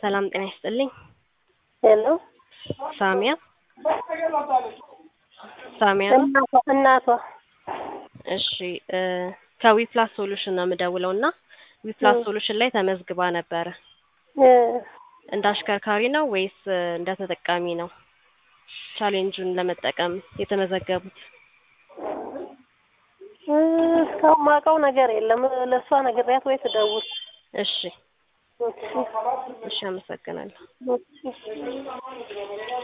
ሰላም ጤና ይስጥልኝ። ሄሎ ሳሚያ ሳሚያ ነው። እናቷ እናቷ እሺ እ ከዊፕላስ ሶሉሽን ነው የምደውለው እና ዊፕላስ ሶሉሽን ላይ ተመዝግባ ነበረ። እ እንደ አሽከርካሪ ነው ወይስ እ እንደ ተጠቃሚ ነው ቻሌንጁን ለመጠቀም የተመዘገቡት? እ እስካሁን ማውቀው ነገር የለም። ለእሷ ነግሬያት ወይ ትደውል። እሺ እሺ እሺ፣ አመሰግናለሁ። እሺ